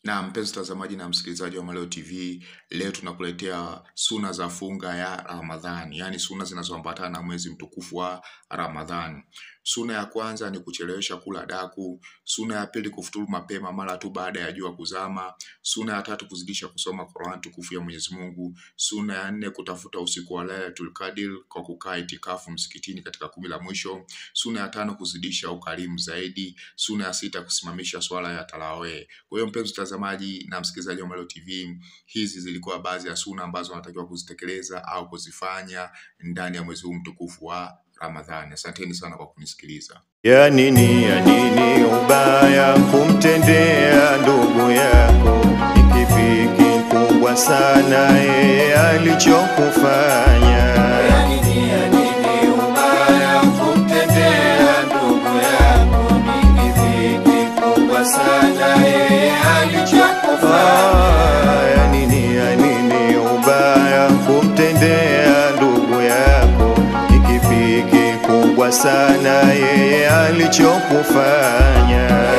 Na mpenzi mtazamaji na msikilizaji wa Maleo TV, leo tunakuletea suna za funga ya Ramadhani, yaani suna zinazoambatana na mwezi mtukufu wa Ramadhani. Suna ya kwanza ni kuchelewesha kula daku. Suna ya pili kufuturu mapema mara tu baada ya jua kuzama. Suna ya tatu kuzidisha kusoma Qur'an tukufu ya Mwenyezi Mungu. Suna ya nne kutafuta usiku wa Lailatul Qadr kwa kukaa itikafu msikitini katika kumi la mwisho. Suna ya tano kuzidisha ukarimu zaidi. Suna ya sita kusimamisha swala ya tarawih. Kwa hiyo mpenzi mtazamaji na msikilizaji wa Maleo TV, hizi zilikuwa baadhi ya suna ambazo wanatakiwa kuzitekeleza au kuzifanya ndani ya mwezi huu mtukufu wa Ramadhani. Asanteni sana kwa kunisikiliza. Ya nini, ya nini ubaya kumtendea ndugu yako? Ni kipi kikubwa sana yeye alichokufanya? Ya nini, ya nini ubaya kumtendea ndugu yako? Ni kipi kikubwa sana yeye alichokufanya? Ah, ya nini, ya nini ubaya kumtendea ndugu yako? Ni kipi kikubwa sana yeye alichokufanya?